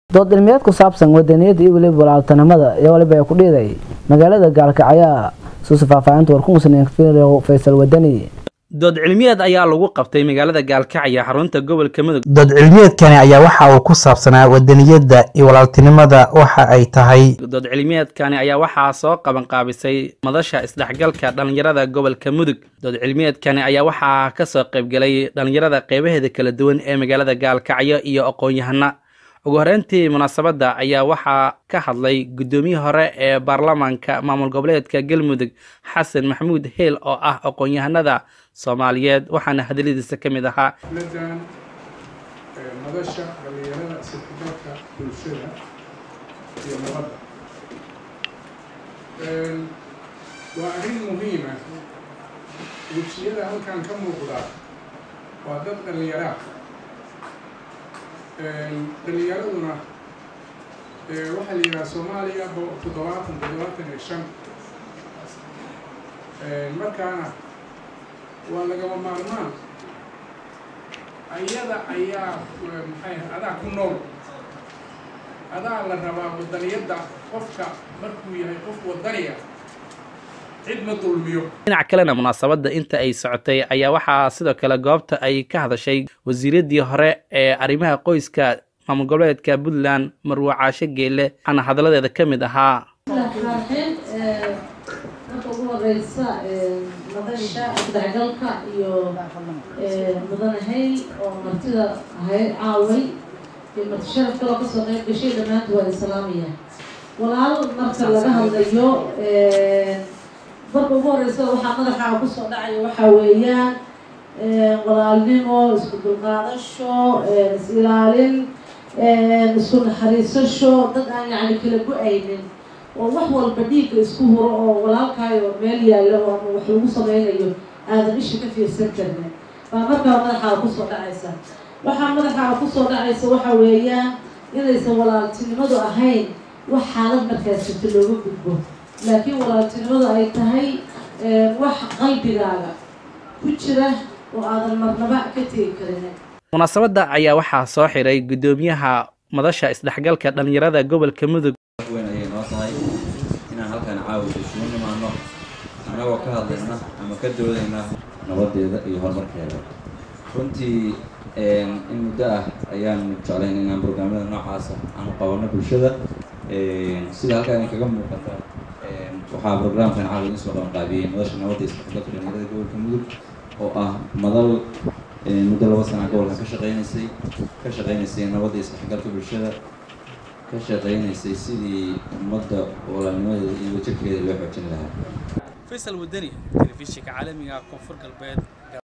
dood cilmiyeed ku saabsan wadaniyada iyo weliba walaaltanimada iyo waliba ay ku dhiiday magaalada gaalkacyo suusa faahfaahinta warkumusnin faysal wadani dood cilmiyeed ayaa lagu qabtay magaalada gaalkacyo xarunta gobolka mudug dood cilmiyeedkani ayaa waxa uu ku saabsanaa wadaniyadda iyo walaaltinimada waxa ay tahay dood cilmiyeedkani ayaa waxaa soo qabanqaabisay madasha isdhexgalka dhallinyarada gobolka mudug dood cilmiyeedkani ayaa waxaa kasoo qaybgelay dhallinyarada qeybaheeda kala duwan ee magaalada gaalkacyo iyo aqoon-yahana ugu horeyntii munaasabadda ayaa waxaa ka hadlay guddoomiyii hore ee baarlamaanka maamul goboleedka galmudug xasan maxamuud heel oo ah aqoon-yahanada soomaaliyeed waxaana hadaladiisa ka mid ahaa ladan madasha dhalinyarada sirkidalka bulshada iyo nabadda waa arrin muhiima wejiyada halkan ka muuqda waa dad dhallinyaraa dhallinyaraduna waxaa la yidhaha soomaaliya toddobaatan toddobaatan iyo shan markaana waa lagama maarmaan ayada ayaa maxay adaa ku nool adaa la rabaa wadaniyadda qofka markuu yahay qof wadaniya cid ma dulmiyo dhinac kalena munaasabadda inta ay socotay ayaa waxaa sidoo kale goobta ay ka hadashay wasiiradii hore ee arrimaha qoyska maamul goboleedka puntland marwe caashe geele waxaana hadaladeeda ka mid ahaa marka ugu horeysa madasha isdhexgalka iyo mudanahay oo martida ahayd caaway iyo marti sharaf kaloo kasoo qeyb gashay dhammaantu waa islaamaya walaal marka laga hadlayo marka ugu horeysa waxaa madaxa kusoo dhacaya waxaa weeyaan walaalnimo isku dulqaadasho is-ilaalin isku naxariisasho dad aan yacni kala go-aynin oo wax walba dhiigga isku huro oo walaalkaayo meel yaallo oo ama wax lagu sameynayo aadan isha ka fiirsan karnin baa markaa madaxaa kusoo dhacaysa waxaa madaxaa kusoo dhacaysa waxa weeyaan inaysan walaaltinimadu ahayn wax xaalad markaas jirta looga gudbo laakiin walaaltinimadu ay tahay wax qalbigaaga ku jira oo aadan marnaba ka tegi karin munaasabadda ayaa waxaa soo xiray guddoomiyaha madasha isdhexgalka dhallinyarada gobolka mudug weyn ayay noo tahay inaan halkan caawisa isugu nimaano annagoo ka hadlayna ama ka doodayna nabadeeda iyo horumarkeeda runtii in muddo ah ayaan jeclayn inaan brograamyada noocaasa aanu qabanno bulshada sida halkaan kaga muuqata waxaa brograamkan caawi insoo qabanqaabiyey madasha nabadda isdhexgalka dhallinyarada gobolka mudug oo ah madal muddo laba sana gobolkan ka shaqeynaysay ka shaqeynaysay nabadda isdhexgalka bulshada ka shaqeynaysay sidii ummadda walaalnimadeeda iyo wajabkeeda loo xoojin lahaa faysal wadani telefishinka caalamiga koonfur galbeed